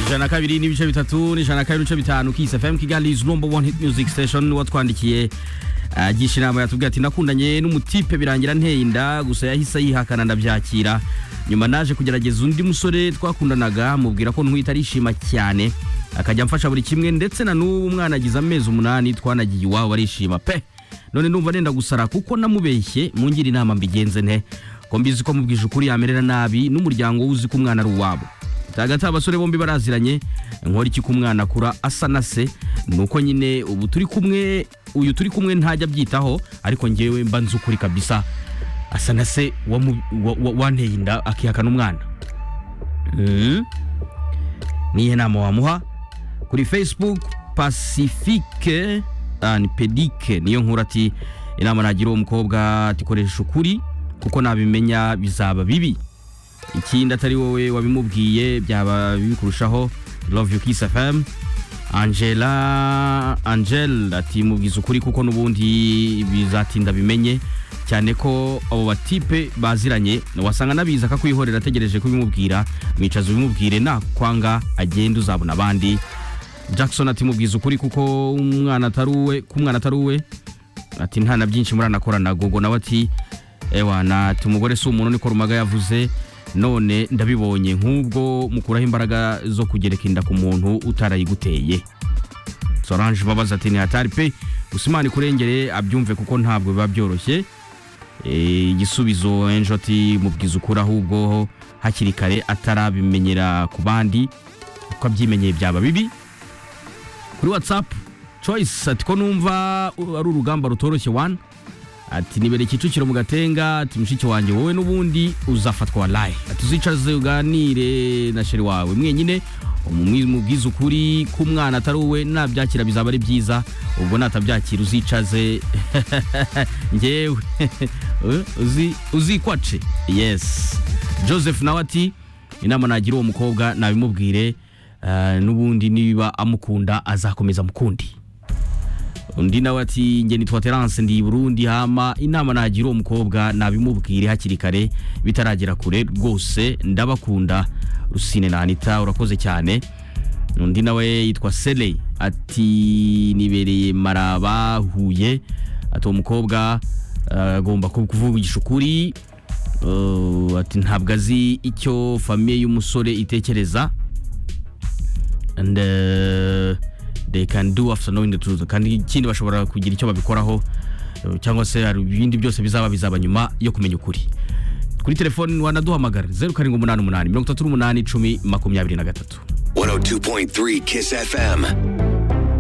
ijana kabiri n'ibice bitatu n'ijana kabiri n'ibice bitanu kisi fm kigali is number one hit music station watwandikiye agisha inama yatubwiye ati nakundanye n'umutipe birangira nteye inda gusa yahise yihakana ndabyakira nyuma naje kugerageza undi musore twakundanaga mubwira ko ntwite arishima cyane akajya amfasha buri kimwe ndetse na n'ubu umwana agize amezi umunani twanagiye iwabo arishima pe none ndumva nenda gusara kuko namubeshye mungira inama mbigenze nte ko mbizi ko mubwije ukuri yamerera nabi n'umuryango we uzi ko umwana ari uwabo hagati abasore bombi baraziranye nkora iki ku mwana akura asa na se nuko nyine ubu turi kumwe uyu turi kumwe ntajya abyitaho ariko ngewe mba nzi ukuri kabisa asa na se wamu- wa- wa- wanteye inda akihakana umwana Mm. niyihe nama wamuha kuri facebook pacifique and pedike niyo nkuru ati inama nagira uwo mukobwa ati koresha ukuri kuko nabimenya bizaba bibi ikindi atari wowe wabimubwiye byaba bikurushaho love you kiss fm angela angel ati mubwiza ukuri kuko n'ubundi bizatinda bimenye cyane ko abo batipe baziranye wasanga nabizi akakwihorera ategereje kubimubwira mwicaza ubimubwire nakwanga agenda uzabona abandi jackson ati mubwiza ukuri kuko umwana atari uwe ko umwana atari uwe ati nta na byinshi muranakorana gogo nawe ati ewa na ati umugore si umuntu niko rumaga yavuze none ndabibonye nk'ubwo mukuraho imbaraga zo kugereka inda ku muntu utarayiguteye sorange babaza ati ntihatari pe gusa imana ikurengere abyumve kuko ntabwo biba byoroshye Eh, igisubizo enjo ati mubwiza ukuri ahubwo hakiri kare atarabimenyera ku bandi kuko abyimenyeye byaba bibi kuri watsapu coyisi ati ko numva uh, ari urugamba rutoroshye wani ati nibere kicukiro mu gatenga ati mushiki wanjye wowe n'ubundi uzafatwa warayi ati uzicaze uganire na sheri wawe mwenyine umumwi- mubwize ukuri ko umwana atari uwe nabyakira bizaba ari byiza ubwo natabyakira uzicaze ngewe Uzi- uzikwace yes joseph nawe ati inama nagira uwo mukobwa nabimubwire eh, n'ubundi niba amukunda azakomeza amukundi undi nawe ati njye nitwa terance ndi i burundi hama inama nagira uwo mukobwa nabimubwire hakiri kare bitaragera kure rwose ndabakunda rusine na anita urakoze cyane undi nawe yitwa sele ati nibereye maraba huye ati uwo mukobwa eh, agomba kuvugisha ukuri Eh, ati ntabwo azi icyo famiye y'umusore itekereza and uh, they can do after knowing the truth kandi ikindi bashobora kugira icyo babikoraho uh, cyangwa se hari ibindi byose bizaba bizaba nyuma yo kumenya ukuri kuri telefoni wanaduhamagara zeru karindwi umunani umunani mirongo itatu n'umunani icumi makumyabiri na gatatu 102.3 Kiss FM.